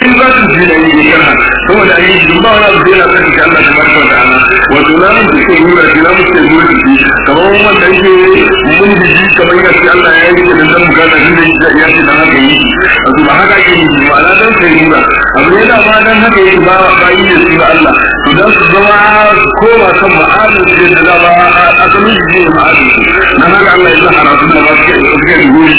in za su ji da yi ne kana saboda an yi shi ba wani abu da yana kan shi Allah tabaraka wa ta'ala wato na mun ce nura shi na mun ce nura shi kamar wanda yake mun ji kamar ya ce Allah ya yi da dan bukata shi da ya ce dan haka yi wato ba haka ke yi ma'ana dan sai nura abu ne da ma dan haka yi ba ba yi da su ga Allah to dan su zama koma kan ma'adin ce da da ba asalin shi ne ma'adin su dan haka Allah ya zahara su da ba su ke da guri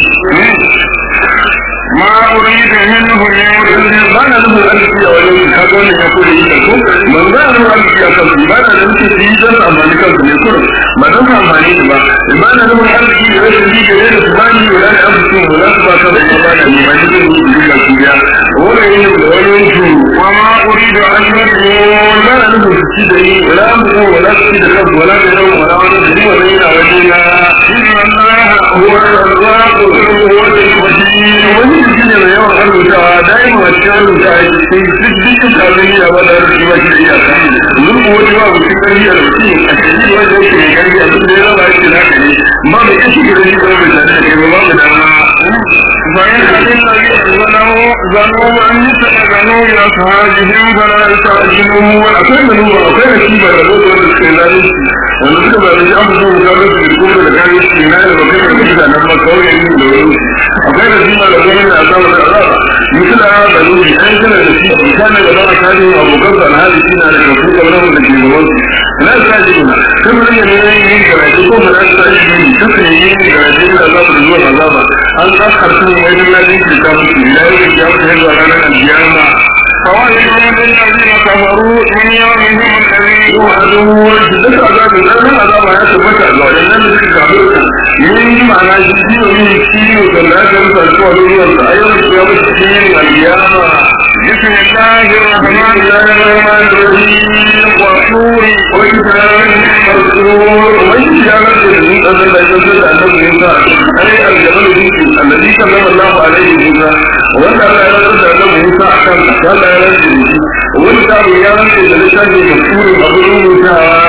ما أريد منه من ba na nufin arziki a wajen su ka wannan ya kore yi ko man za a nufin arziki a kansu ba na nufin su yi don su amfani kansu ne kurum ba don su amfani su ba ba na nufin arziki da rashin ji da yadda su bani wala da abu su wala su ba kansu ba ba na ne ba ni zai yi duka su biya wani yin da wani yin su وما أريد أن يكون ba na nufin su ci da yi wala mu wala su ci da kansu wala da yau wala wani da yi wala yana wajen na إن الله هو الرزاق هو الوكيل wani jiki ne mai yawan arzikawa daima a cikin arzika a cikin duk dukkan kafin ya ba da arziki ba shi da iyaka mun ko wani ba mutum karfi a mutum a cikin wanda yake mai karfi a duk da ya raba yake naka ne ba mai kashi da shi ba mai tare da kai ba ba mu dama فإن الذين ظلموا ظنوا أن يتأذنوا لأصحابهم فلا يستعجلون akwai da nuna akwai da shi ba da zo wanda suka yi zalunci wanda suka ba da shi an fito da kawai su kuma da kare shi na da bakai da shi da nan ba kawai yin da wani akwai da shi ba da zo da azaba da azaba misala da nuni an kana da shi kana da ba ka ne abokan da alhali shi na da kafu da wani da ke gaban su na sa shi na kan mun ne ne yin karatu ko ba sa shi ne duk ne yin karatu da azaba da zuwa azaba an kasarta mu wajen lalin da musu da yake ya fita zuwa ranar alkiyama فويل للذين كفروا من يومهم الذي وعدو duk azabin ɗan azaba ya tabbata ga waɗannan da suka kawo ka yin ma'ana shi ciwo ne ciwo da lafiyar sa ko wani ruwan sa ayyukan su ya mutu cikin alkiyama بسم الله الرحمن الرحمن الرحيم وطور وكتاب مسرور ومن جعل من أن لا ينزل أنه موسى أي الجبل موسى الذي كلم الله عليه موسى وأن لا ينزل أنه موسى أحكم قال لا ينزل وأنت يا رب لسان مسرور أبو موسى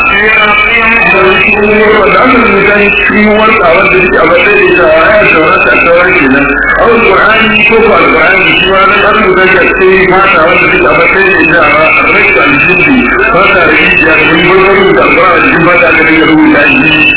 wanda aka rubuta shi wanda wanda yake a matsayin da ita a ya saurata a sauran kenan a wani ƙwarani ko ko alƙwarani shi ma nan an rubuta shi a cikin fata wanda take a matsayin da ita a rikta aljindi fata da shi ya da wani gwamnati rubuta alƙwarani jikin fata aka dinga rubuta shi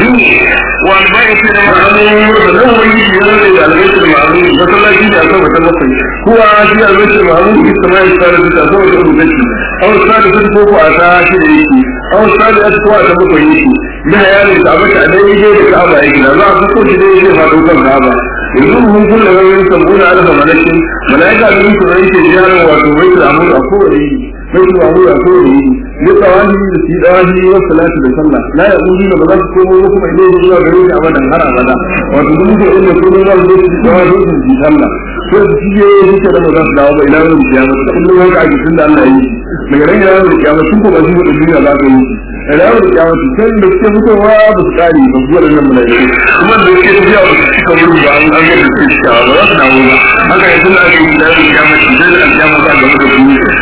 والبيت ma'amu da nan wani shi ya rage da albaitul ma'amu masallaci da aka wata bakwai kuwa shi albaitul ma'amu ita ma ya tsara da aka wata rubuta shi a wasu sa da sun koko a ta shi da yake a wasu sa da ya kowa ta bakwai yake na yanin da abin da dai yake da ka'aba yake da za a fito shi dai yake faɗo kan ka'aba yanzu mun kulle wani sabbuna alfa malakin malaika da mutu da yake ziyarar wato baitul amur a kowane yi baitul amur a kowane yi duka wani da shi da wani wa salatu da sallah la ya uzu da ba za su komo ba kuma idan zuwa gare shi abadan har abada wato duk mutum inda ko za su zo su da wani su ji sallah ko su ci je suke da ba za su dawo ba ila wani kiyama kullum haka ake tunda Allah ya yi daga ran yana da kiyama sun ko ba su da duniya za ka yi da yawo da kiyama su kan da suke fitowa ba su kare ba zuwa da nan malaiku kuma da suke tafiya ba su cika wurin ba an ga da suke cika ba za su dawo ba haka yanzu na ake yi da yawo da kiyama su zai da kiyama za ga mutum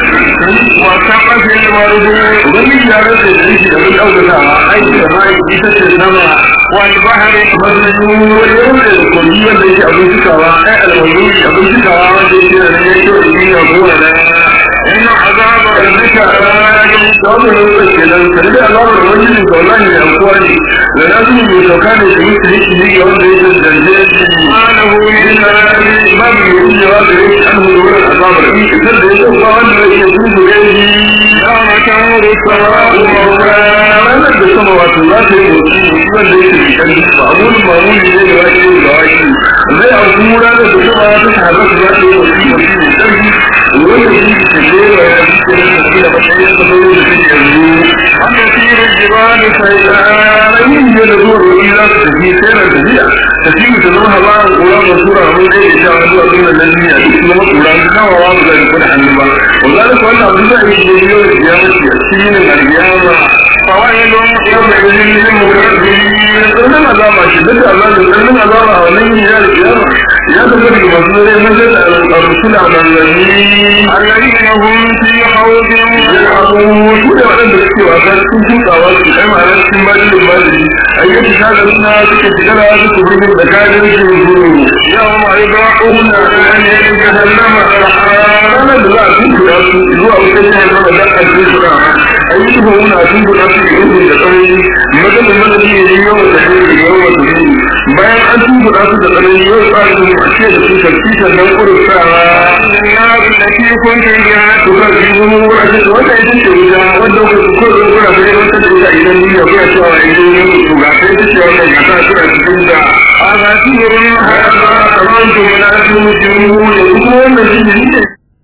su وسقف الورد ubangiji ya rasa da shi da mun ɗaukaka a aiki da mai ita ce sama والبحر mazuru wani yau da kogi wanda yake abin cikawa ai almazuri abin cikawa wanda yake da nan yake da duniya ko da إن عذاب ربك wannan lokacin kenan kan da alamar wani ne ga wallahi ne amkuwa ne da na su ne sauka ne da mutu yake ne ga wanda yake zanje ما له من كلام babu mai yiwuwa da yake an hudu wurin azabar in fitar da yake ba wanda yake tuzu gaibi يوم تمر السماء مورا ranar da sama wato za ta yi motsi motsi wanda yake da kan ba abun mamuni ne da wake da wake zai auku ranar da sama ta shahara su za ta yi motsi motsi mai ƙarfi wanda shi ke jera ya fi ke da tafi da matsayin da bai da shi yanzu أن تسير الجبال سيئا ranar ne da zuwa wani za su tafi sai na tafiya tafi ta zama haɓa a ƙura da tura mun ɗaya da sha zuwa sunan nan duniya duk su zama ƙura su kawo wa su zai kuɗa hannu ba wanda da wannan abu zai yi ne yau da ya mace a cikin yin alƙiyama فويل يومئذ للمكذبين sannan azaba shi duk azabin sannan azaba a wannan yin ya da kiyama ya tafi daga masu zai mace da al-rusula manzanni الذين هم في خوض ya abu su da waɗanda suke wasa cikin tukawa su kai ma'anar cikin bajin bajin ayyuka ta da suna suke shigara suke birnin da kayan su zuru يوم يدعون إلى جهنم za a tuntura su zuwa wutar jihar sama da a tuntura a yi tuba wuna a tuntura su da ihun da tsanani maganin madadi ne ne yawan da ne da yawan da ne bayan an tuntura su da tsanani yau tsarin mu a ce da su sarki sannan kursawa na da ke kun ta ya to ka ji mun wura ce wanda ita ce wuta wanda ku ko ko kuna da yawan da ita idan duniya ku ya cewa idan ne to ga sai ta ce wannan ga ta tura cikin da a ga turin haka kamar to na su mutum ne kuma wannan shi ne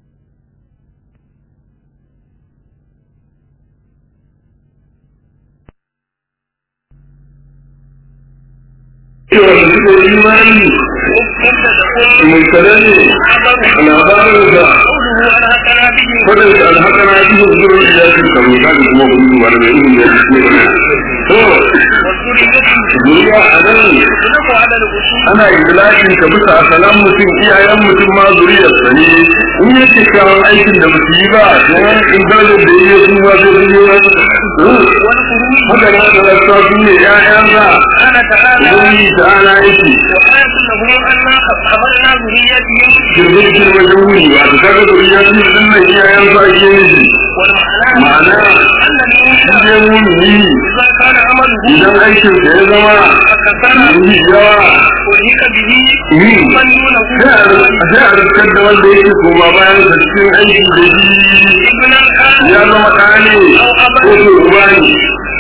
cewa da suka yi imani mai tsanani a labarin da kwadin da alhaka na ji da zuwa ya fi kamar kaji kuma kudu ba da mai ilimi ya fi ne to duniya a nan ana ikilashin ka bisa asalan mutum iyayen mutum ma zuriyarsa ne in yi kyakkyawan aikin da ba su yi ba don in darajar da yi su ma sai sun yi haka na da rasa su ne ƴaƴansa ubangiji ta ana yake girgin girma da wuri ba ta kaga zuriyar su din nan iyayensa ake yi ma'ana shi ne mumini idan aikin da ya zama yi yawa sai a rikar da wanda yake koma bayan sa cikin aiki da shi ya zama ɗane ko ko uba ne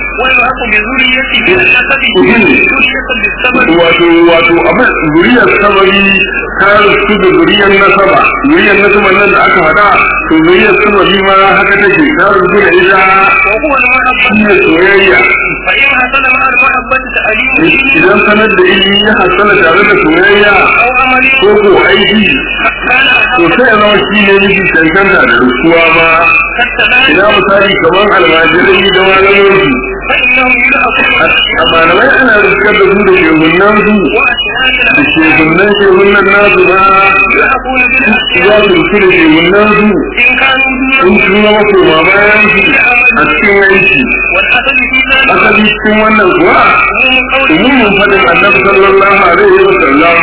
wato wato abin zuriyar sababi ta su da zuriyar nasaba zuriyar nasaba nan da aka hada to zuriyar sababi ma haka take ta rubu da ita shi ne soyayya idan sanar da ilimi ya hasala tare da soyayya ko ko aiki to sai ya zama shi ne miji cancanta da rukuwa ma ina misali kamar almajirai da malamansu a malamai ana riskar da su da shehunan su da shehunan shehunan nasu ba za su riski da shehunan su in sun zama koma bayan su a cikin aiki asali cikin wannan kuwa umumin faɗin annabi sallallahu alaihi wa sallam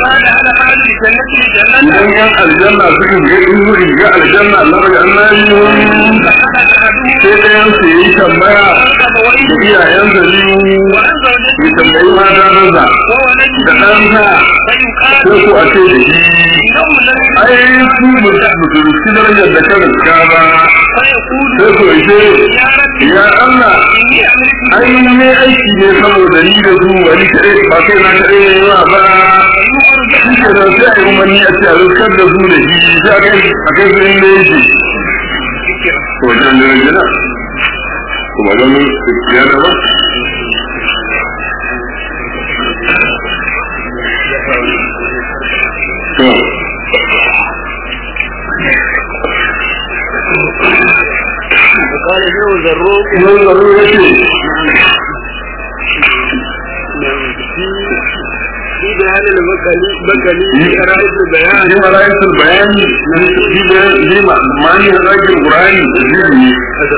idan yan aljanna suka ga in wuri ga aljanna Allah ya annabi sai ɗayan su yi tambaya da iyayen da biyu ya tambayi mata maza da ɗansa sai ku a ce da shi ai su mutum shi darajar da kan riska ba sai ku ce ya Allah ai ne aiki ne saboda ni da su wani kare ba kai na kare ne ba ba shi ke nan sai a yi umarni a ce a riskar da su da shi sai a kai a kai su inda yake wajen jirgina kuma don ya gaba قال ابن زروق Yau zaro ya ce, في بيان البكلي بكلي رئيس البيان Shi ma ra'ayin bayani na shi da shi ma mani da zakin Qur'ani da zai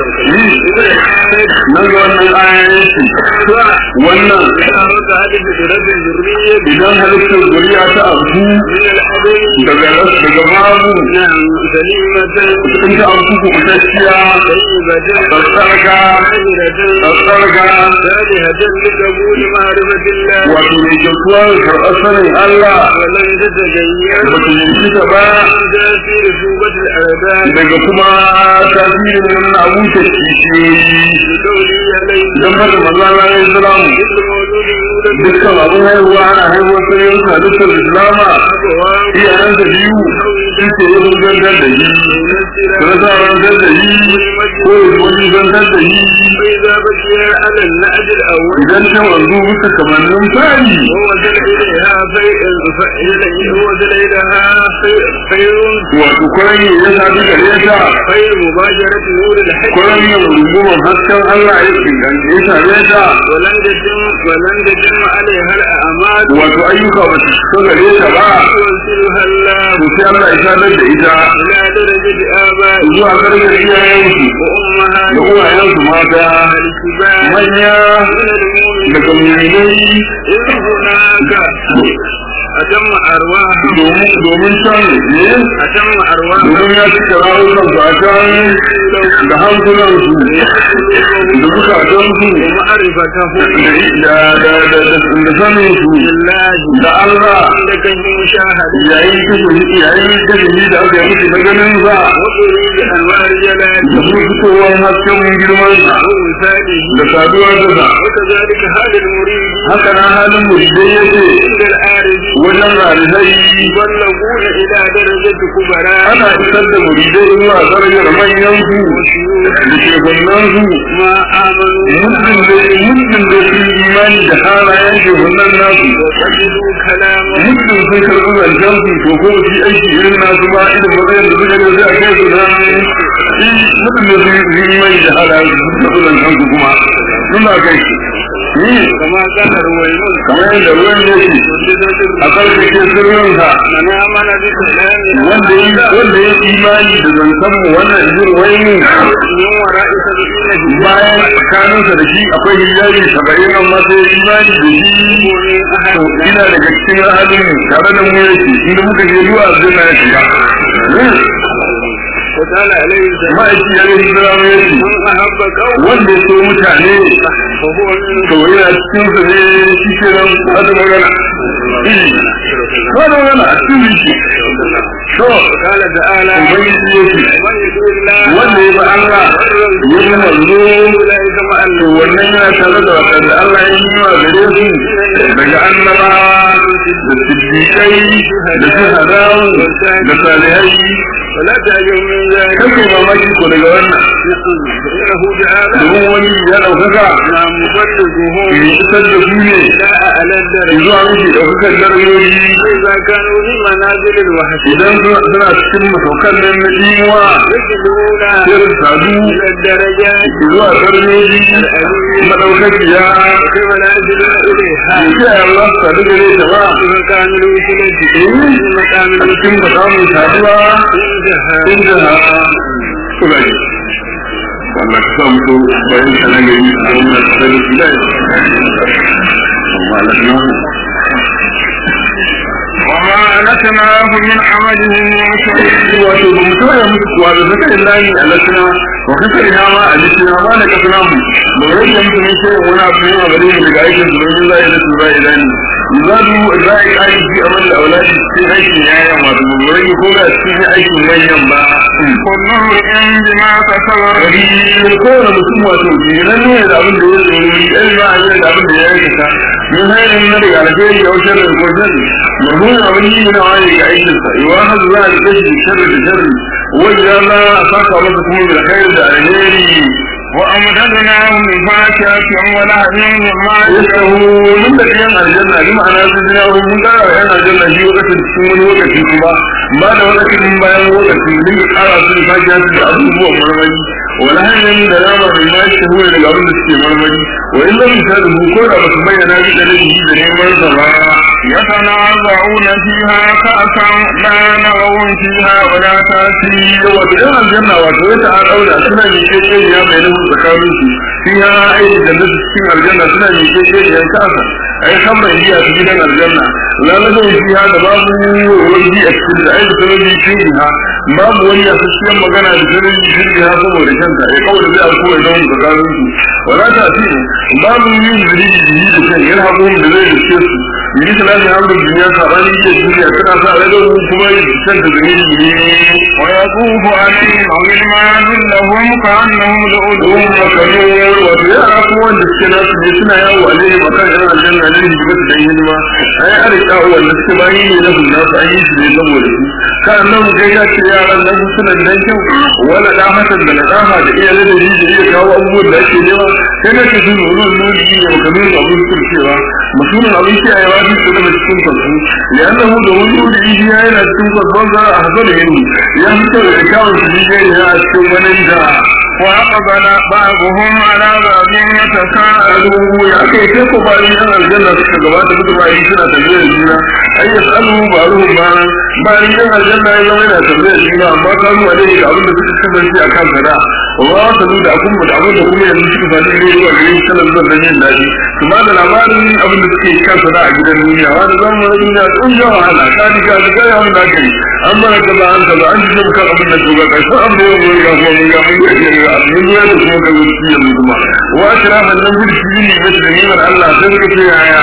nan ga wannan ayoyin shi wannan تعرض هذه بسورة الذرية idan halittar zuriya ta abu من الأبي daga daga babu نعم سليمة in ta abu ku kutacciya طيبة tsarka عاملة tsarka صالحة لقبول معرفة الله wato mai kyautuwa da karɓar sanin Allah ولن تتغير ba ta yanki ta ba من تأثير شوبة الأعداء daga kuma tasirin nan na abuta kishiyoyi بقوله عليه idan ba da maza na yin salamu كل مولود يولد dukkan abin haihuwa ana haihuwar sai yin halittar islama أبواه iyayensa biyu sun ce yi zantar da yi sun sa rantar da yi ko yi wani zantar da yi فإذا بقي على النعج الأول idan ta wanzu bisa kamannin fari ووصل إليها خير ووصل إليها خير خير wato kwaran yi ya sadu gare ta خير مباشرة نور الحج kwaran yin rungumar hasken Allah ya inganta ya same ta ولن تتم ولن تتم عليها الأعمال wato ayyuka ba su so gare ta ba يوصلها الله to sai Allah ya sadar da ita إلى درجة آبائه zuwa gargar iyayensu da وأمهاته uwayensu mata الكبار manya من المؤمنين daga muminai إذ هناك أتم أرواح domin domin can ne أتم أرواح domin ya cika rayukan su a can da hankulan su da bukatan su ومعرفته da da da da da sanin su بالله da Allah عندك المشاهدة yayin kashe yayin kashe da aka yi musu na ganin sa وقريب أنوار جلاله da su fitowar hasken girman sa ووفاته da saduwa da sa وكذلك حال المريد haka na halin muridai yake عند العارف wajen rarisai يبلغون إلى درجة كبراء ana isar da muridai zuwa darajar manyan su da shegunan su ما آمنوا muddin da muddin da su yi imani da halayen shegunan nasu وقبلوا كلامه muddin sun karɓi zancen su to ko su yi aiki irin nasu ba irin matsayin da suka ne sai a kai su nan muddin da su yi imani da halayen su sun karɓi zancen su kuma suna kai su ni كما كان رويمون kamar yadda ruwan yake a karkace sirrinsa من آمن بكلامه wanda ya wanda ya imani da zancen mu wannan izin wai mu من وراء سبعين bayan tsakaninsa da shi akwai hijabi saba'in amma sai ya imani da shi to ina daga cikin ahalin tare da mu yake inda muka je zuwa aljanna ya shiga وقال عليه السلام ma'aiki ya yi zama yake من أحب قوم wanda ya so mutane فهو من to yana cikin su ne shi ke nan hada magana hada magana a cikin shi to قال تعالى ubangiji yake من يطيع الله wanda ya bi Allah ya bi manzo أولئك مع to wannan yana tare da wadanda Allah ya yi wa gare su daga annaba da siddiƙai da shuhadawu da salihai ولا تعجب من ذلك kake mamaki ko daga wannan فإنه تعالى domin wani ya ɗaukaka نعم مبلغهم mai isar da su ne لا أعلى الدرجة zuwa miki ɗaukakan darajoji إذا كانوا في منازل الوحش idan suna suna cikin masaukan nan na ɗimuwa يصلون sai su sadu إلى الدرجات zuwa darajoji maɗaukakiya كما لا يصلون إليها da ke Allah su sadu gare ta ba في مقام الوسيلة في مقام a cikin الوسيلة ba samun saduwa عندها inda ha kula ne wannan ka samu to bayan kana gari a wannan kasar da amma lafiya وما ألتناه من عمله من شيء wato ba mu tauya musu kuwa da zaka illahi alasna wa kaka ina ma alisna ma da kasna mu ba rage musu ne sai wani abu ne a gare mu daga aikin su don zai da su zai ilani zadu zai kai fi amal da auladi cikin aikin yaya wato ba rage ko da cikin aikin manyan ba كل امرئ بما كسب wani kowane mutum wato jiran ne da abin da ya tsoro ɗan ba a yi da abin da ya aikata min hanyar na daga alheri da wajen da wajen marhunin abin yi na wani ga aikinsa yawa har za a rike shi sharri da sharri wajen za a saka masa kuma da alheri da alheri وأمددناهم بفاكهة ولحم مما yastahu mun da ɗayan aljanna bi ma'ana sun jina wani mun ƙara wa ‘yan aljanna shi lokacin cikin wani lokaci kuma ba da lokacin bayan lokaci mun da ƙara su da sake yasu da abubuwan marmari wani hanyar da nama mai ma shi huwa daga abin da suke marmari wa in lam yusadu ko da ba su bayyana shi da laifi da neman sa ba يتنازعون فيها كأسا لا نغو فيها ولا تأتي wato ‘yan aljanna wato ya ta ɗaura suna yi keke ya mai nufin tsakanin su fi ya aiki da nasu cikin aljanna suna yi keke ya kasa ai kan mai biya su gidan aljanna lalazin fi ha da babu wani a cikin da aiki sanadi fi ha babu wani a cikin magana da sanadi fi ha saboda kanta ya kawai da zai alko ya zama tsakanin su wala ta fi babu yin zuri da yi da kan yana haƙon da zai riske su yi salatin hamdul duniya sabani ke duniya tana sa rage kuma yi kanta da ne ويطوف عليهم غلمان لهم كأنهم لؤلؤ don makanun wato yara kuma wanda suke nasu ne suna yawo a jini a kan yan aljanna ne hidima su dan hidima ai an rika wanda suke bayi ne na hunna su an yi su ne saboda su kan nan kai ya ce yaran nan suna dan kyau wala da hasan da nadaha da iya da da iya kawo abubuwan da ake nema sai na ce sun nuna nuni ne makanun abin kurcewa mutumin abin kiyayewa su su daga cikin kwansu liannahu da wani wuri iya yana cikin kwanson za a hasala yin ya fito da kyawun su ne a cikin wani da وأقبل بعضهم على بعض يتساءلون alu ya kai sai ko bayan yan aljanna suka gabata mutu bayan suna tafiyar juna ai yasalu ba'ruhum ma ba ni dan aljanna ya zama yana tambaya shi ba amma ka zuwa ne da abin da suka kasance a kan sada wa wa salu da abin da abin da kuma yanzu suka sani ne zuwa gare shi kana zuwa dan yin daɗi su ba da labarin abin da suke kan sada a gidan duniya wani zama na duniya tun yawa wahala ka ji ka ji kai abin da aka yi an mana kaza an kaza an ji kan abin da ke ga kai sai abin da ya ga kuma mun ga mun ga ga abin da ya kuma ga wuci yanzu kuma wa kira man nan gudu shi ne da ni'imar Allah sai suka ce yaya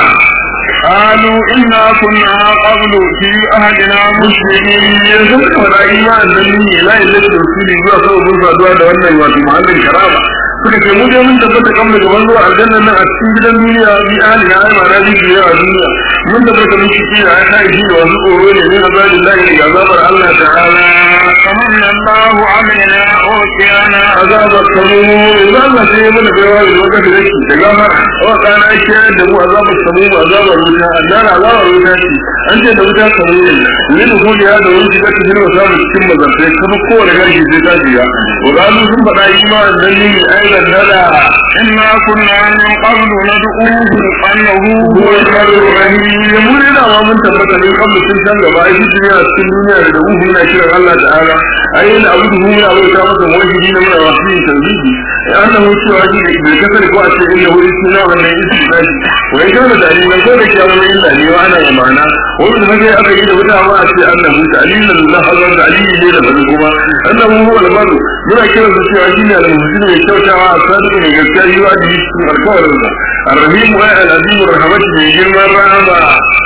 قالوا إنا كنا قبل في أهلنا مسلمين yanzu da wani imanin nan ne la ilaha illa rasuli zuwa kawai mun saduwa da wannan wato muhallin karama suka ce mu dai mun tabbata kan da gaban zuwa aljanna nan a cikin gidan duniya bi ahli na aima na biyu a duniya mun tabbata mun ciki da aka yi da wasu tsoro ne ne na zalin lahi da azabar Allah ta'ala فمن الله علينا أوتينا azabar samu za mu sai mana baiwa da lokaci da shi da gafar wa kana ake da mu azabar samu azabar wuta annara azabar wuta ce an ce da wuta samu ne ne da kuma ya da wani shiga cikin wasa da cikin mazartai kuma kowane garki sai ta shiga wa gano sun faɗa imanin dan ne aidan nada إنا كنا من قبل ندعوه أنه هو البر الرحيم mun ina ma mun tabbata ne kan sun san gaba ai shi duniya cikin duniya da uhu muna kiran Allah ta'ala ai ina abu da muna abu ta masa wajidi na muna wasu yin tauhidi ai annahu cewa shi da kasar ko a ce inda wuri suna wannan isi zaki wai kana da alilan ko da kiyama mai illa ne wa ana yamana wani da mace aka yi da wuta ma a ce annahu ta'alilan Allah hazar da alili ne da bari kuma annahu huwa al-bar muna kiran su cewa shi ne al-muhsin mai kyautawa a sadiq mai gaskiya yi wa da cikin alkawarinsa الرحيم والعزيز الرحمة من جرم الرحمة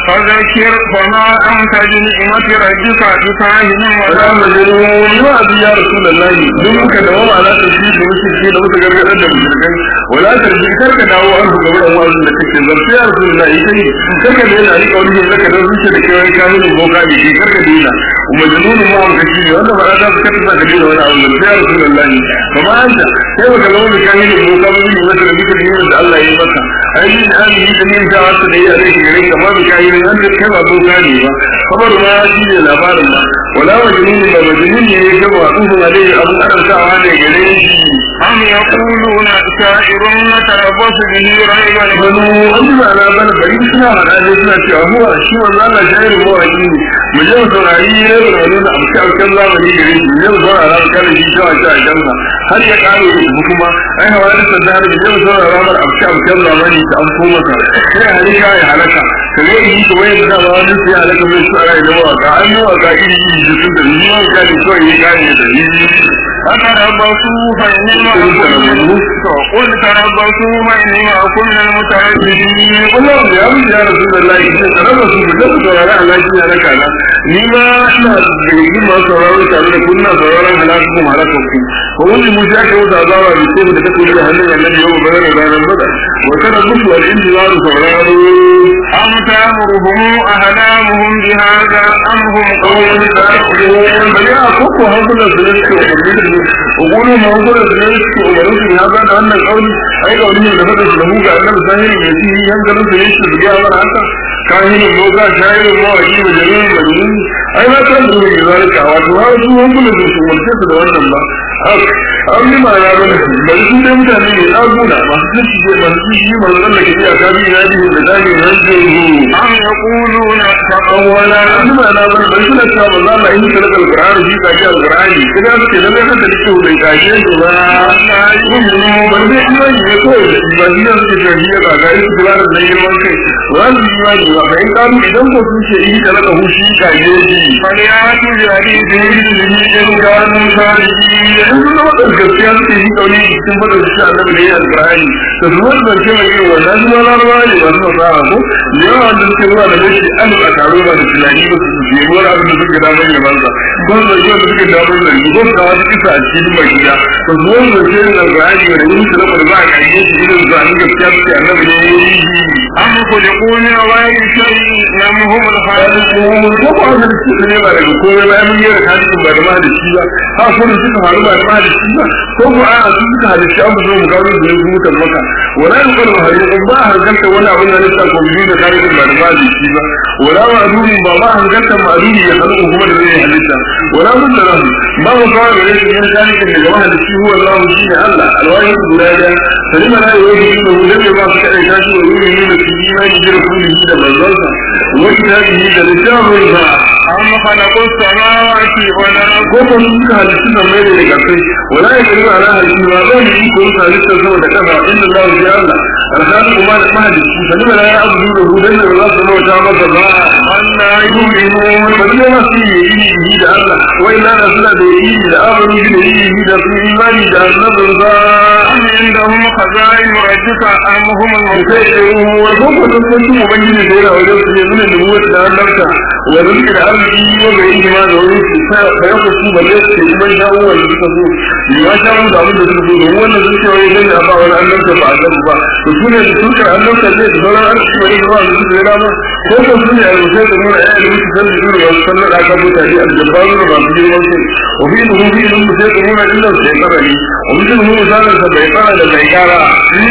فذكر فما أنت بنعمة ربك بكاهن ولا ولا مجنون يوعد يا رسول الله دمك دوام على تشريك المشركين وتقرر أدى المشركين ولا ترجع كرك دعوة أنه قبل أموال لك الزرط يا رسول الله يكي كرك دينا عليك أوله لك نرسل لك وين كامل البوكا بكي كرك دينا ومجنون ما هم كثير وانا فلا تفكر كثير وانا أولا يا رسول الله فما أنت كيف كلام كامل البوكا بكي مثل بك اليوم الله يمسك أي من هذه جميع جاءت لي عليك غيرك ما بكاين أنت كما بوكاني خبر ما شيء الأبار ما ولا مجنون ما مجنون يجب أقوم عليه أبو أنا ساعة عليه أم يقولون شاعر نتربص به ريب banu الغنوم an ba na bana bari suna hada ne suna cewa huwa shi wannan Allah shayar mu a ne mu je mu saurari ne da wani da amsa alkan zamani gare shi ne mu saurara mu kana shi ta wata a kansa har ya kare ku kuma ai hawa da sadar da mu saurara mu amsa alkan zamani ta amso masa sai halika ya halaka kare yi ko wai da ba wani sai halaka mai su ara da waka an yi waka iri iri da sun da ni ma ka ni so yi kare da ni فتربصوا فإني معكم قل تربصوا فإني معكم من المتربصين Allah ya yi ya rasu da layi ne da raba su da su saurara a lafiya na kana ni ma ina da yi ma sauraro tare da kunna sauraron halaka kuma halaka ku ko wani mu ya kawo da zawa da ko da take da hannun annabi yau ba da ranar bada wa kana musu wal intizaru sauraro أم تأمرهم أحلامهم بهذا أم هم قوم قوم bari a koko hankulan su ne suke umarni da su ugulu ma hankulan su ne suke umarni su ya zana wannan kauli ai kauli ne da fada su da mu ga annabi sahihi mai shi hankalin su ne su biya mana haka kahinin moga shahirin mawaki da jami'in majnun ai na san da mai zalika wato har su hankulan su su umarce su da wannan ba an yi ma ya bane bari su dai mutane ne ɗaguna masu ciki masu ciki masu tsallake iya kabi na biyu da dami na jiru أم يقولون awwala azuma na bane bai suna cewa ba za mu yi sadaka alqur'ani shi kaji alqur'ani kuma suke da zai haka dake bai kaje su ba na yi mu ban dai imani ne ko ba shi da suke cewa shi ga ga su kula da girman kai wani imani ba kai karu idan ko sun ce yi da laka hushi kaje shi فليأتوا بحديث مثله إن كانوا صادقين yanzu na wadda gaskiya suke yi kauni cikin fada su ce annabi da yi alqur'ani da su wani zance mai yin wannan su ma larabawa ne ba su fasaha ko da yawa wanda suke zuwa da gashi an a taro ba da tunani ba su je wani abin da suke damar da banza ko su zai wanda suke damar da ko su kawo kisa a cikin mai gida to su wani zance ne da alqur'ani da yin su lamar ba a kaje su irin zanen gaskiya suke annabi da yi أم خلقوا من غير شيء أم هم الخالقون ko ko wanda suke ne ba daga komai ba mun yi da hadisin ba da ma da shi ba ha ko da suka faru ba da ma da shi ba ko ko a su suka halitta an zo mu ga wani da ya mutan maka wala in kana hari in ba harkanta wani abin da nisa ko biyu da hadisin ba da ma da shi ba wala ma duri ba ba harkanta halitta ma'aduni ya halu kuma da zai halitta wala mun da rahu ba mu kawo da yake yin zalika daga mahalicci huwa Allah shi ne Allah alwahi guda da salima la yuhi illa hu lam ma fi kai tashi wa yuri ne da imani da rasulihi da manzonsa wa kitabihi da littafin sa أم خلقوا السماوات والأرض ko ko sun ka halittu da mai da kai wala ya kariba ala halittu ba zai yi ko ka halitta sama da kasa inda Allah ya Allah alhali kuma da mahalicci salima la ya abudu da hu dan da za su bauta masa ba أنا يؤمنون wani yana su yi yi da Allah wai na da suna da yi da amanu da yi da su imani da annabin za أم عندهم خزائن ربك أم هم المسيطرون wa ko ko sun san ubangiji da yana wajen su ne nuna da muwat da annabta wa rizqi da arziki wa ga yi ma da wani su ta bayan ku su balle su yi man shawo wanda suka so yi ma shawo da abin da suka so domin wannan sun ce wai dan da ba wani annabta ba annabi ba to su ne sun ka annabta ne da sauran arziki wani da ba su da dama ko ko su ne almusai da nuna ya da mutu san da nuna wasu sallar aka mutane aljabaru da masu girman kai wa fi nuhu fi nuhu sai da nuna illar sai karari wa fi nuhu misalin sa bai kara da bai kara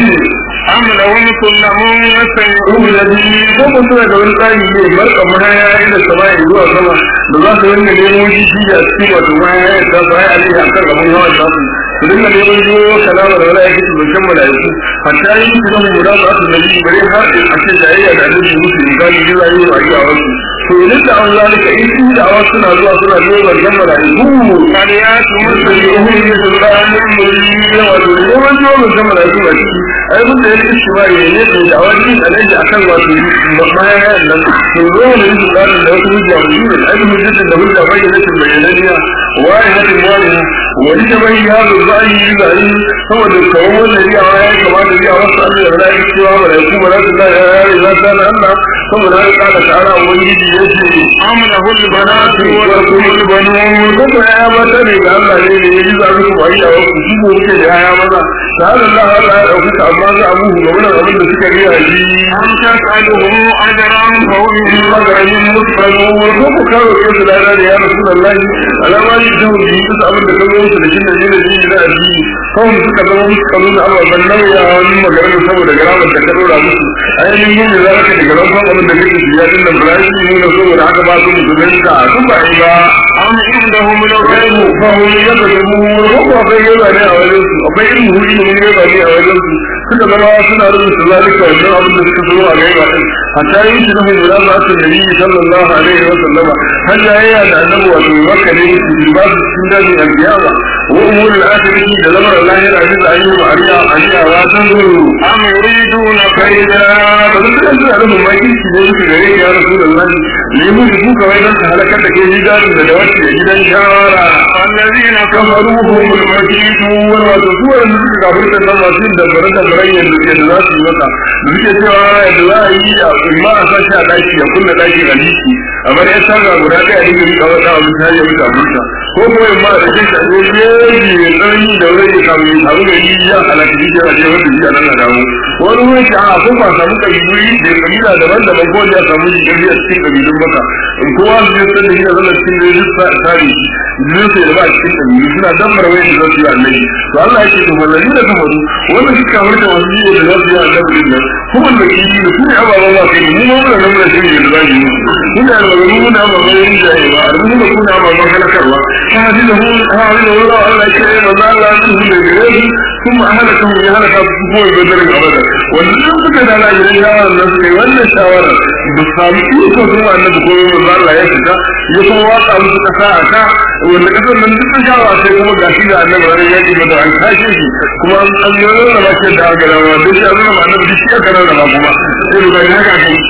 أم لهم سلم يستمعون Ruhu da biyu ko ko suna da wani tsari ne barka mahaya inda sama ya zuwa sama da za su rinka nemo shi shi da cikin wato mahaya ya ta baya alaihi akan gaban hawan nasu su dinga neman jiwo kalama da wala yake su shan malaiku hatta yi su zama guda ba su nabi bare har a ce jayayya da annabi musu in gani jira yi wa yi a wasu to idan da an zalika in su da awa suna zuwa suna neman jan malaiku فليأتوا musulmi ne su da an yi wato neman jiwo jan malaiku a ciki ai mun da yake shi ba ya ne da wani alaji akan wato bayan nan to zo ne su da da wasu hujja mu ne ai mun da da hujja bai da cikin bayananiya wai hadi wani wani da bai ya zo zai yi zai saboda kawo wannan riya ya kamata riya wasu Allah ya rada cewa malaiku ba za su da ya ya za ta Allah saboda ya kada ta'ala ubangiji yace أم له البنات ولكم البنون ko ko ya ba ta ne ga Allah ne ne yi zaru ku ayi a wasu shi ko ke da ya maza da Allah Allah ya dauki amma za abu ga wannan abin da suka riya shi أم تسألهم أجرا فهم من maganin mutane ko ku kawo ke da lada da ya rasulullahi alama yi da wuri su abin da kazo su da shi ne ne shi da addini kawai suka zama musu kazo da Allah ban nauya wani maganar saboda garamar da ka dora musu ainihin yin da zaka daga ran abin da kake shiga din nan ba shi ne na saboda haka ba su musulunta su ba yi ba أم عندهم gaibu الغيب ba wani yadda da mu ko akwai yaba ne a wajen su akwai irin huri ne yaba ne a wajen su suka zama suna rubuta zalika wannan abin da suka zo a gaiba din hatta yin shi da mu da ba su nabi sallallahu alaihi wa sallama har ya yi da annabi wato makka ne su ba su cikin dajin alkiyama wa umurul akhirati da lamar Allah ya rabu da ayyuka ariya ariya wa san zuru أم يريدون kai كيدا da ba su kan zuwa rubun maki shi ne su gare ya rasulullahi ne mu su kawai dan halakar da ke gidan da wasu da gidan shawara الذين كفروهم كفروا المكيدون وتسوى الذين كفرت الناس في دبرت برين da za su yi maka da suke cewa yadda za a yi a ma a sashi a daki ya kunna daki a liki amma ya sarra guda ɗaya ne gari kawai ta abin har ya mutu abinsa ko kuma in ma da shi ta ne jeji mai tsanani da wani ya samu ya samu gari ya halaka shi ya ce wanda shi a nan a damu wani wani shi a kun ba samu kabilu da kabila daban-daban ko ya samu shi gari a cikin kabilun maka in kowa su je san da shi a zama cikin gari su tsari zai sai da ba a cikin kabilu suna damar wani da za su yi annabi to Allah yake to wallahi da kafaru wannan shi kamar da wasu yi da za su yi annabi din nan kuma da kiji da su ne ababen ba kai mu ma muna nan muna shi da za yi muna da magana muna ababen yin jaye ba a rubuta kuna ababen halakarwa ta hadi da hu ha hadi da wura Allah ya ce manzo Allah ya tuhu da gare su kuma ahalaka ya halaka su ko da dare abada wannan suka da Allah ya shawara nan suka yi wannan shawara ba su samu iko zuwa annabi ko manzo Allah ya fita ya kuma waka musu kasa a ka wanda kasar nan duk sun shawa sai kuma ga shi da annabi har ya ji mata an kashe shi kuma an an yi rana ba ce da aka rama duk shi abin da ma annabi shi aka rana ba kuma sai da ga haka kai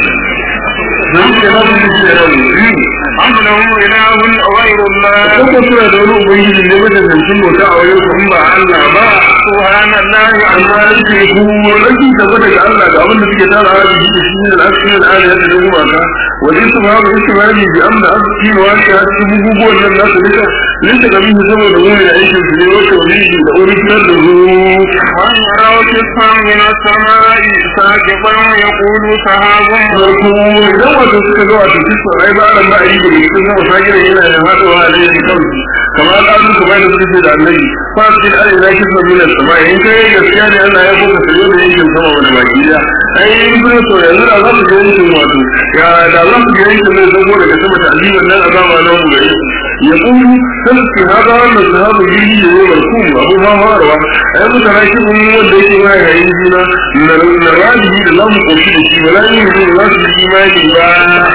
zai ce na sun ji da rauni أم لهم إله غير الله kuma suna da wani ubangiji ne wajen zancen bauta a wajen su in ba Allah ba سبحان الله amma yake ku wani gaba daga Allah da abin da suke tara a jiki da shi ne da aka yi al'ada yadda da gumaka wajen su ba ba su ba ne bi amma aka ci wa ta cikin bugubuwan nan nasu duka linta ga bihi saboda mu da aikin su ne wata wani da original da zo وأن يروا كسفا من السماء ساقطا يقول سحاب farko idan wato suka ga wato kisan ai ba ran ba a yi da cikin sama sagira yana da haɗuwa a laifin kansu kamar ƙarfin kuma da suka ce da annabi fa cikin arewa kisan milan sama in kai gaskiya ne Allah ya kuka sayo da yankin sama wani baki da ai ibn so yanzu da za su ga yankin wato ya da za su ga yankin ne zan daga sama ta azimin nan azaba na mu gari ya kuma san su hada wannan sahabu bihi da yau barkum abu ma farawa ai muka rashi mun wanda yake ma yayin juna na na rajibi da lamu koshi da shi wala yin ne za su yi imani ba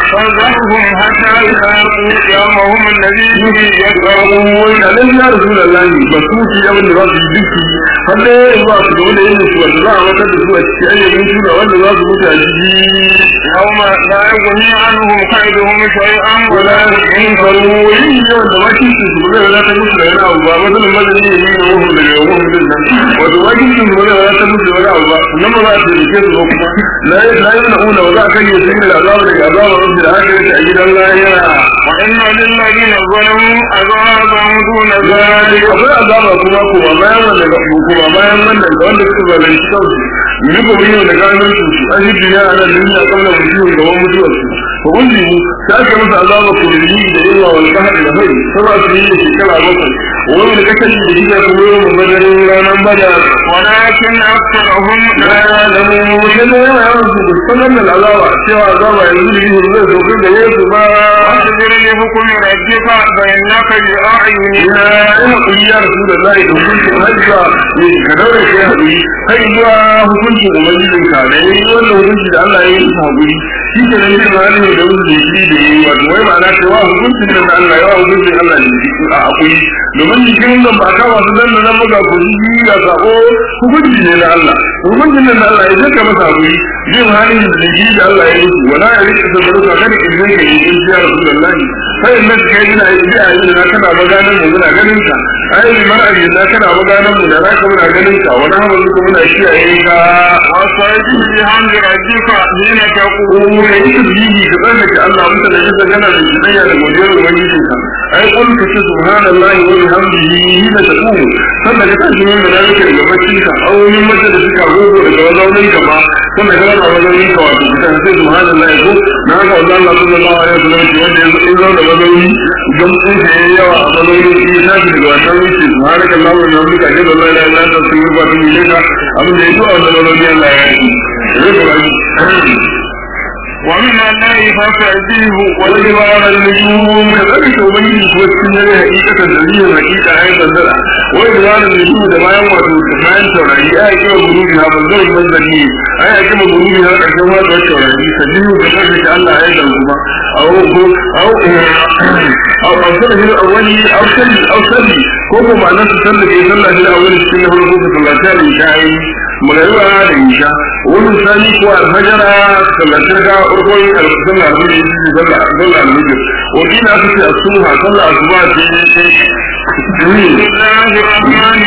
فذرهم حتى يلاقوا يومهم الذي yaqrabu wa alam ya rasulullahi basuti yawan da za su yi duki har da ba su da wanda yin su wanda za a matar da su a cikin ayyamin juna wanda za su mutu a jiki يوم لا يغني عنهم كيدهم شيئا wala ولا in faru yin yawan da wakin su su zai wadatar musu da yana abu ba matsalin madani ne yin wahun daga wahun din nan wato wakin su su zai wadatar musu da wani abu ba nan ba za a taimake su ba kuma la yi la yi na'una ba za a kan yi sun da azaba daga azaba wasu da haka yake a gidan lahira وإن للذين ظلموا عذابا دون zalika ذلك akwai azaba kuma kuma bayan wanda ga kuma bayan wannan ga wanda suka zalunci kansu yi ko biyo da ganin su su an yi duniya a nan duniya kamar mutuwa gaban mutuwar su ko wanda mu ta ake masa azaba kulli da yawa wal bahri da hari sama su yi shekara bakwai wani da kasance da gida kuma yau mabadarin ranar badar ولكن أكثرهم la ya'lamu sai da yawa yawan su da sanar da azaba cewa azaba yanzu da yi zai sauƙi da yesu ba واصبر لحكم ربك فإنك بأعيننا ina ina kuri ya rasu da zai da hukuncin hajja ne ka daure ka yi haƙuri kai zuwa hukuncin ubangijin ka da yayi wannan hukunci da Allah ya yi su haƙuri shi ke nan yin hali da wasu da shi da yayi wato wai ma'ana cewa hukuncin nan da Allah ya wa hukuncin Allah ne a haƙuri domin jikin nan ba ka wasu dan nan buga ko shi ga sako hukunci ne na Allah hukuncin nan da Allah ya zaka masa haƙuri yin hali da shi da Allah ya yi su wala ya rike sabaruka kada in zai ka yi in ya rasulullahi sai in nan kai ina yi a yi da kana maganar mu muna ganin ka ai bi mar abin da kana maganar mu da naka muna ganin ka wani hamdu kuma muna kiyaye ka واستعجل بحمد ربك حين تقول ko kai tasbihi ka tsarkake Allah mutum da kisa gana da jinayya da godiyar ubangijin ka ai kun ka ce subhanallahi wa bihamdihi hina taqum sannan ka tashi mun da nake daga baccin ka aunin mace da suka gogo daga wazaunin ka ba sannan ka rana wazaunin ka wato ka ce subhanallahi ko na haka wanda Allah sallallahu alaihi wasallam ce wanda yanzu in zauna wazauni gamsun ka yayi yawa a wazaunin shi ya tashi daga wannan wuce subhanallahi wa bihamdihi ka ce da la ilaha illa anta astaghfiruka wa atubu ilayka abin da ya zo a wannan wazauni Allah ya yi ومن الليل فاستعجله والجبال النجوم كذلك وبين وسكن حقيقة دليل حقيقة أيضا دلع والجبال النجوم ده ما يوم تسمعين تورعي أي كما بروبها منظر المنزلي أي كما بروبها كما تورعي سجله بشكل الله أيضا كما أو أو أو أو سنة الأولي أو سنة أو سنة كوكو معناه سنة في سنة الأولي سنة هو الرسول صلى الله عليه وسلم magariba da isha wani sani ko alfajara sallatar ga urkon alfusan almujir zalla almujir wakil aka ce asuha sallah asuba ce بسم الله الرحمن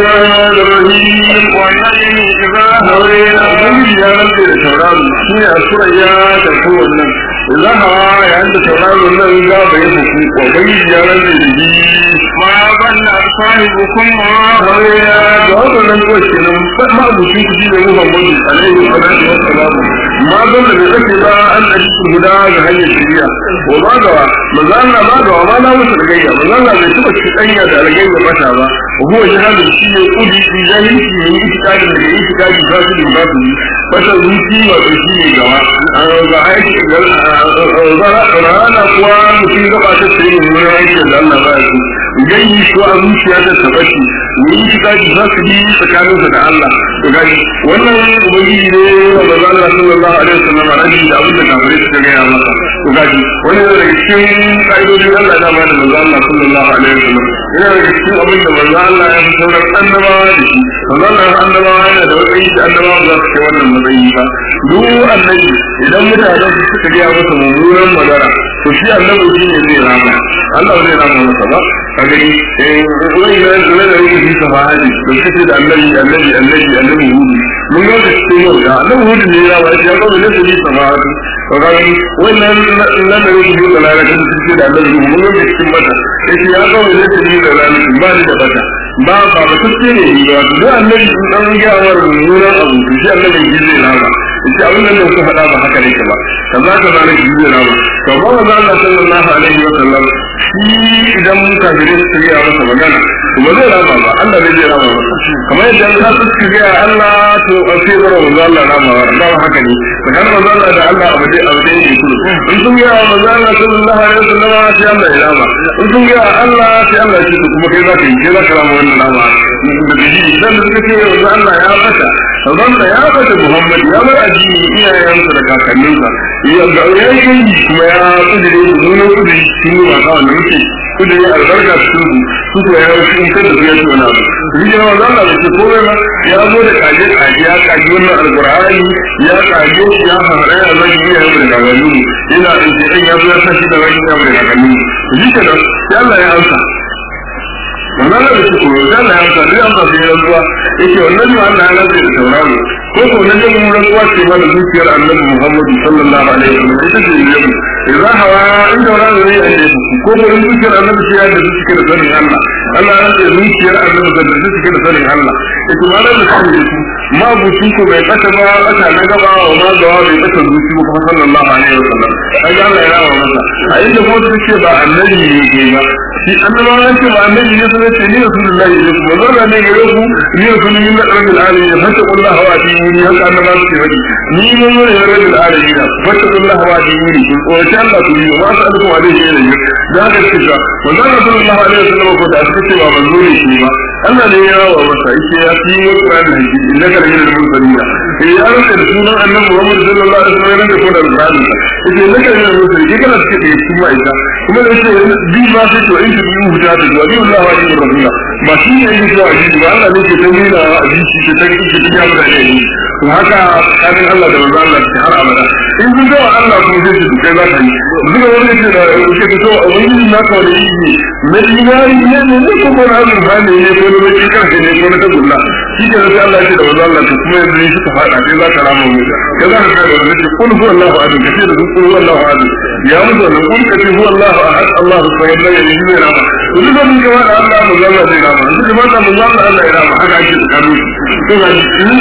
الرحيم والنجم إذا haurena هوينا ubangiji ya rantse da tauraro shi ne a surayya da kowannan idan hawa yayin da tauraro nan za ba yi fuku ubangiji ya rantse da shi ما ظن صاحبكم ما haurena da waɗannan kuwa kenan ma abuci ku ji da muhammadu alaihi salatu wassalamu ma zan da bai kace ba an da shi guda ga hanyar shari'a wa ma gawa manzo Allah ma gawa ma na musu da gayya manzo Allah bai tuba shi danya da algayya mata ba huwa jihadin shi ne kudi shi jahilci ne itikadin da yake itikadi za su da ba su yi fata zuci wato shi ne gawa ga aiki ga rana kuwa mutum gaba ta tsaye ne wani aiki da Allah ba ya so gayyi ko a zuciya ta tabbaci ne itikadi za su yi tsakaninsa da Allah to gaji wannan ubangiji ne wa manzo Allah sallallahu alaihi wasallam rabi da abin da kafirai suka gaya masa to gaji wannan yana daga cikin ka'idodin Allah da ma da manzo Allah sallallahu alaihi wasallam yana daga cikin abin da manzo Allah ya fi sauran annabawa da shi manzo Allah annabawa yana da matsayi da annabawa ba za su kai wannan matsayi ba duk annabi idan mutanen su suka gaya masa mummunan magana to shi annabi shi ne zai rama Allah zai rama masa ba a gani eh wani ya zama da yake bisa fahadi da suke da annabi annabi annabi annabi hudu mun ga cikin yau da annabi hudu ne ya ba shi ya zama da bisa fahadi to ga wannan nan da yake da lalaka da suke da annabi hudu mun ga cikin mata yake ya zama da bisa da lalaka ba ni da bata ba ba ba suke ne ba duk annabi sun dan gyawar mummunan abu to shi annabi shi zai rama ita abin nan da suka faɗa ba haka ne ba kaza kaza ne shi zai rama to ba manzo Allah sallallahu alaihi wa sallam shi idan kafirai su yi masa magana ba zai rama ba Allah ne zai rama masa kamar yadda ka suka ga Allah to a sai bara manzo Allah rama ba da haka ne kan manzo Allah da Allah abu dai abu dai ne kullu in sun ga manzo Allah sallallahu alaihi wasallam sai Allah ya rama in sun ga Allah sai Allah ya ce kuma kai za ka yi kai za ka rama wannan rama da dalili dan da suka ce manzo Allah ya fata Rabbansa ya fata Muhammad ya bar addini iyayensa da kakanninsa ya ga yayin kuma ya kudure nuna kudure shi ne ba kawai da muke kudure albarka su su ko ya yi shi kada su ya ci wani abu shi ne wanda Allah da ke komai ba ya zo da kaje kaje ya kaji wannan alqur'ani ya kaje shi ya fara ya zai yi ya da kakanni ina in ce dan ya zo ya sashi da wani ya da kakanni shi ke da sai Allah ya amsa wannan da shi ko sai Allah ya amsa da amsa sai ya zuwa yake wannan ne Allah ya rantsa da tauraro ko ko na jin mun rantsuwa ce ba da zuciyar Annabi Muhammad sallallahu alaihi wasallam ita ce ne idan hawa in tauraro ne a ne ko ko in zuciyar Annabi ce ya da zuciyar da sanin Allah Allah ya rantsa zuciyar Annabi da zuciyar da sanin Allah ita ma da sanin su ma buci ko bai kasa ba kasa na gaba wa ma gawa bai kasa zuci ba kuma sallallahu alaihi wasallam ai Allah ya rawa masa a inda ko ce ba annabi ne ke ba shi annabawa ya ce ba annabi ne sai ce ni rasulullahi ne kuma zarra ne gare ku ni rasulullahi min rabbil alamin fattaqullaha wa atiyuni haka annabawa su faɗi ni mun ne rabbil alamin fattaqullaha wa atiyuni ko ta Allah ku yi ma sa alku alaihi ne da ga kisa wannan rasulullahi alaihi wasallam ko da aka ce ba manzo ne shi ba Allah ne ya rawa masa yake ya fi wa Qur'an da shi innaka la minal mursalin eh ya rasa da sunan annabi Muhammad sallallahu alaihi wasallam da ko da Qur'an yake innaka la minal mursalin kana cikin da cikin ma'aika kuma da yake bi ma sai to in shi biyu huta da wani Allah wa ji rasula ba shi ne yake zuwa ji ba Allah ne ke ta nuna a ji shi ta take shi ya mutane ne to haka kanin Allah da manzo Allah ke har abada in kun ga Allah kuma sai shi kai za ka yi duka wani yake da yake to a wani na ka da yi ne dinari ne ne ne ko ko na ba ne ne ko ne ke kan ne ko na tagulla shi ke sai Allah ya ce da manzo Allah to kuma yanzu shi ka fada sai za ka rama mu ka za ka kai da wani kun huwa Allahu ahad ka ce da kun huwa Allahu ahad ya mutu da kun ka ce huwa Allahu ahad Allahu samad la ilaha illa huwa duk da mun ga wanda Allah mu zalla zai rama duk da mata mun zalla Allah ya rama haka ake tsakanin to ga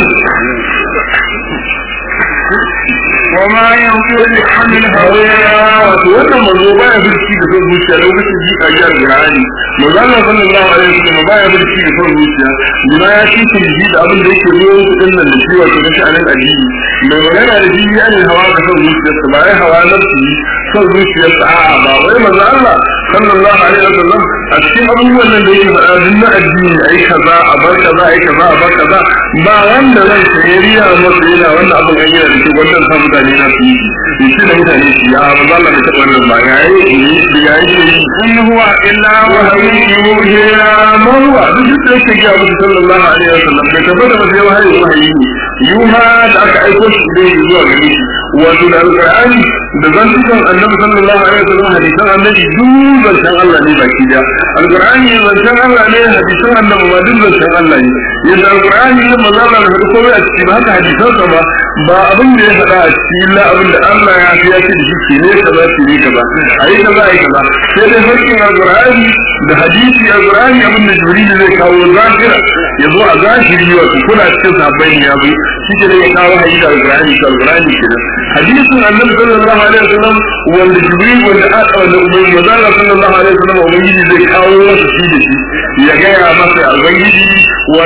وما ينطق عن الهوى wato wannan manzo baya birki da son zuciya lokacin ji a jihar Qur'ani manzo Allah sallallahu alaihi wasallam baya birki da son zuciya bima ya ci shi ji da abin da yake zuwa su din nan da shi wato na sha'anin addini mai magana da ji ya ne hawa da son zuciyarsa ba ya hawa nafsi son zuciyarsa a'a ba wai manzo Allah sallallahu alaihi wasallam a cikin abubuwan nan da yake faɗa duk na addini ai kaza a bar kaza ai kaza a bar kaza ba wanda zai sayariya masa yana wannan abin an yana da shi wannan sa mutane na su yi shi da mutane su ya ba za Allah ta wannan ba ya yi ne ya yi إن هو إلا wahayi وحي yuhiya marwa duk da yake ga Abu sallallahu alaihi wasallam da tabbata ba sai wahayi wahayi ne yuha da aka aiko shi da zuwa gare shi wato da alqur'ani da zantukan annabi sallallahu alaihi wasallam hadisan annabi duk zantan Allah ne baki da alqur'ani zantan Allah ne hadisan annabi ma duk zantan Allah ne yadda alqur'ani ne manzo Allah da hadu komai a ciki ba haka hadisan sa ba ba abin da ya faɗa a ciki illa abin da Allah ya fi ya ce da shi ne kaza shi ne kaza ayi kaza ayi kaza sai dai farkin alqur'ani da hadisi alqur'ani abin da jibril zai kawo zahira ya zo a zahiri wato kuna cikin sabbai ne ya bai shi ke da ya kawo hadisi da alqur'ani da alqur'ani kenan hadisin annabi sallallahu alaihi wasallam wanda jibril wanda aka wanda ubangi manzo sallallahu alaihi wasallam ubangiji zai kawo masa shi da shi ya gaya masa ubangiji